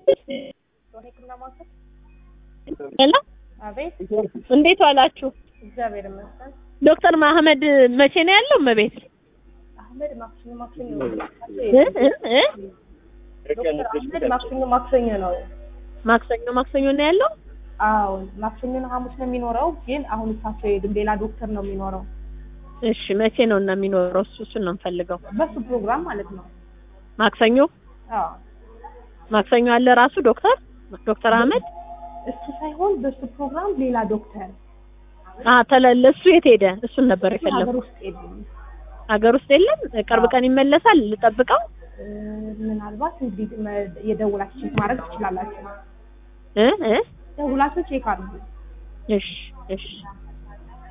ሄሎ አቤት እንዴት ዋላችሁ? እግዚአብሔር ይመስገን። ዶክተር ማህመድ መቼ ነው ያለው? እመቤት አህመድ ማክሰኞ ማክሰኞ እ እ እ ዶክተር አህመድ ማክሰኞ ማክሰኞ ነው። ማክሰኞ ማክሰኞ ነው ያለው። አዎ ማክሰኞና ሐሙስ ነው የሚኖረው፣ ግን አሁን እሳቸው የሄዱም ሌላ ዶክተር ነው የሚኖረው። እሺ መቼ ነው እና የሚኖረው? እሱ እሱን ነው የምፈልገው። በሱ ፕሮግራም ማለት ነው። ማክሰኞ አዎ ማክሰኞ አለ ራሱ ዶክተር ዶክተር አህመድ እሱ ሳይሆን በሱ ፕሮግራም ሌላ ዶክተር አ ተለለ እሱ የት ሄደ? እሱን ነበር እሱ ሀገር የፈለኩት። ውስጥ የለም። ሀገር ውስጥ የለም። ቅርብ ቀን ይመለሳል። ልጠብቀው እ፣ ምናልባት እንግዲህ መ- የደውላችሁ ቼክ ማድረግ ትችላላችሁ። እ እ ደውላችሁ ቼክ አድርጉ። እሺ እሺ